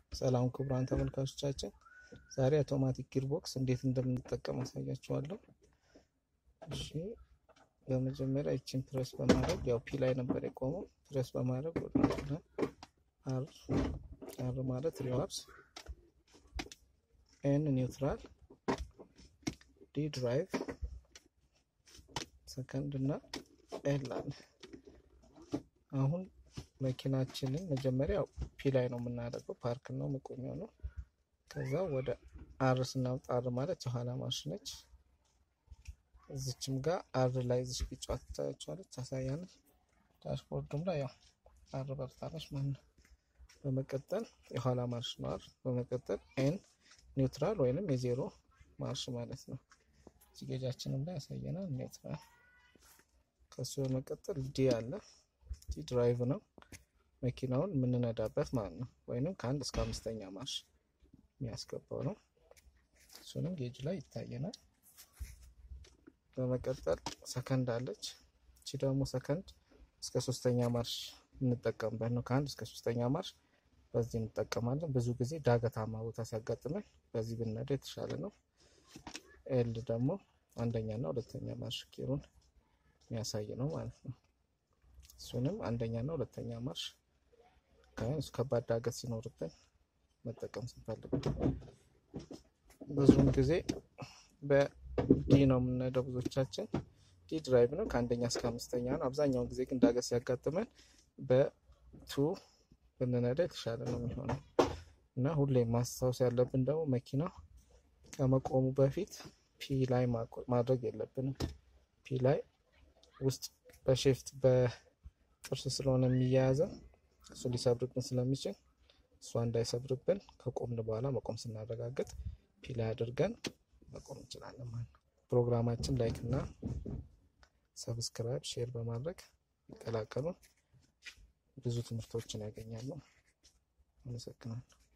ሰላም ክቡራን ተመልካቾቻችን፣ ዛሬ አውቶማቲክ ጊርቦክስ እንዴት እንደምንጠቀም አሳያችኋለሁ። እሺ በመጀመሪያ ይችን ፕሬስ በማድረግ ያው ፒ ላይ ነበር የቆመው። ፕሬስ በማድረግ ወደ አር አር ማለት ሪዋርስ፣ ኤን ኒውትራል፣ ዲ ድራይቭ፣ ሰከንድ እና ኤል አለ። አሁን መኪናችንን መጀመሪያ ፒ ላይ ነው የምናደርገው፣ ፓርክ ነው መቆሚያው ነው። ከዛ ወደ አር ስናወጣ አር ማለት የኋላ ማርሽ ነች። እዚችም ጋር አር ላይ እዚች ቢጫ ትታያቸዋለች ታሳያለች። ዳሽቦርዱም ላይ ያው አር በርታለች ማለት ነው። በመቀጠል የኋላ ማርሽ ነው አር። በመቀጠል ኤን ኒውትራል ወይንም የዜሮ ማርሽ ማለት ነው። ጌጃችንም ላይ ያሳየናል ኒውትራል። ከሱ በመቀጠል ዲ አለ። ዲ ድራይቭ ነው መኪናውን የምንነዳበት ማለት ነው። ወይንም ከአንድ እስከ አምስተኛ ማርሽ የሚያስገባው ነው። እሱንም ጌጅ ላይ ይታየናል። በመቀጠል ሰከንድ አለች። እቺ ደግሞ ሰከንድ እስከ ሶስተኛ ማርሽ የምንጠቀምበት ነው። ከአንድ እስከ ሶስተኛ ማርሽ በዚህ እንጠቀማለን። ብዙ ጊዜ ዳገታማ ቦታ ሲያጋጥመን በዚህ ብንነዳ የተሻለ ነው። ኤል ደግሞ አንደኛና ሁለተኛ ማርሽ ኪሩን የሚያሳይ ነው ማለት ነው። እሱንም አንደኛና ሁለተኛ ማርሽ ከባድ ዳገት ሲኖርብን መጠቀም ስንፈልግ ብዙውን ጊዜ በዲ ነው የምንሄደው። ብዙዎቻችን ዲ ድራይቭ ነው ከአንደኛ እስከ አምስተኛ ነው። አብዛኛውን ጊዜ ግን ዳገት ሲያጋጥመን በቱ ብንነዳ የተሻለ ነው የሚሆነው እና ሁሌም ማስታወስ ያለብን ደግሞ መኪናው ከመቆሙ በፊት ፒ ላይ ማድረግ የለብንም። ፒ ላይ ውስጥ በሼፍት በጥርስ ስለሆነ የሚያያዘው እሱ ሊሰብርብን ስለሚችል እሷ እንዳይሰብርብን ከቆምን በኋላ መቆም ስናረጋግጥ ፒ ላይ አድርገን መቆም እንችላለን ማለት ነው። ፕሮግራማችን ላይክ እና ሰብስክራይብ፣ ሼር በማድረግ ይቀላቀሉ። ብዙ ትምህርቶችን ያገኛሉ። አመሰግናለሁ።